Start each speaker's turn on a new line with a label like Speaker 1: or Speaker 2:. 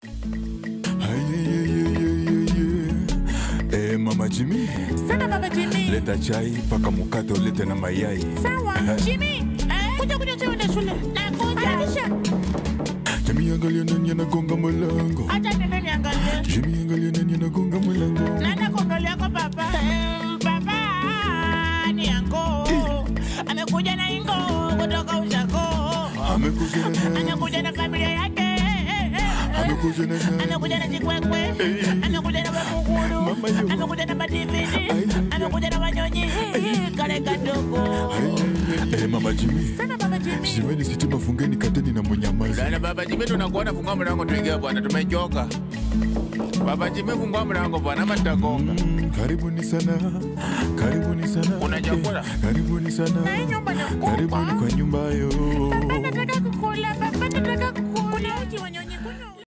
Speaker 1: Eh, mama Jimmy,
Speaker 2: Sana baba Jimmy.
Speaker 1: leta chai paka mkate ulete na mayai.
Speaker 2: Sawa. Jimmy. Eh, kuja kuja chai uende shule. Nakuja. Harakisha.
Speaker 1: Jimmy, angalia nani anagonga mlango.
Speaker 2: Acha nene niangalie.
Speaker 1: Jimmy, angalia nani anagonga mlango.
Speaker 2: Nenda kuangalia kwa baba. Eh, Baba ni yango. Amekuja na ingo kutoka Ushago.
Speaker 1: Amekuja na nani?
Speaker 2: Anakuja na familia yake.
Speaker 1: Amekuja na nani?
Speaker 2: Anakuja na Chikwekwe. Anakuja na Bakuguru.
Speaker 1: Mama yo.
Speaker 2: Anakuja na Madividi.
Speaker 1: Ay,
Speaker 2: Anakuja na Wanyonyi. Kale kadogo.
Speaker 1: Eh, mama Jimmy,
Speaker 2: Sana baba Jimmy.
Speaker 1: simeni sitima, fungeni kateni na munyamazi.
Speaker 3: Dada baba Jimmy, tunakuona, fungua mlango tuingie bwana, tumechoka. Baba Jimmy, fungua mlango bwana, ama tutagonga.
Speaker 1: Mm, karibuni sana, karibuni sana.
Speaker 3: Kuna chakula?
Speaker 1: Eh, karibuni sana,
Speaker 2: Na hii nyumba ni kubwa.
Speaker 1: karibuni kwa nyumba yo.
Speaker 2: Baba nataka kukula. Baba nataka